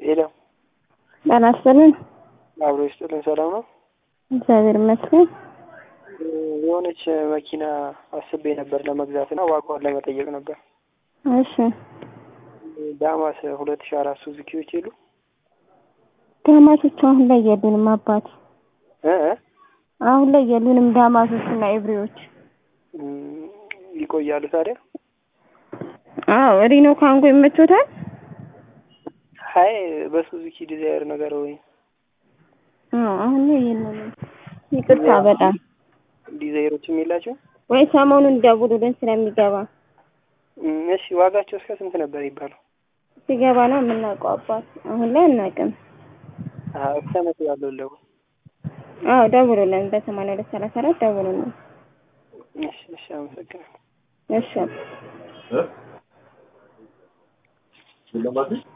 ሄሎ ጤና ይስጥልን። አብሮ ይስጥልን። ሰላም ነው? እግዚአብሔር ይመስገን። የሆነች መኪና አስቤ ነበር ለመግዛት እና ዋጋዋን ለመጠየቅ ነበር። እሺ ዳማስ ሁለት ሺ አራት ሱዙኪዎች የሉ ዳማሶች አሁን ላይ የሉንም አባት እ እ አሁን ላይ የሉንም ዳማሶች እና ኤብሪዎች። እም፣ ይቆያሉ ታዲያ? አዎ ሪኖ ካንጎ ይመቾታል? ሀይ በሱዙኪ ዲዛይር ነገር ወይ አዎ አሁን ላይ የሉንም። ይቅርታ በጣም ዲዛይሮችም የላቸው? ወይ ሰሞኑን ደውሉልን ስለሚገባ እም፣ እሺ ዋጋቸው እስከ ስንት ነበር ይባለው? ሲገባ ነው የምናውቀው አባት። አሁን ላይ አናውቅም። አዎ እስከ መቶ ያለው ለው አዎ ደውሉልን፣ በሰማንያ ሁለት ሰላሳ አራት ደውሉልን። እሺ እሺ፣ አመሰግናለሁ። እሺ እ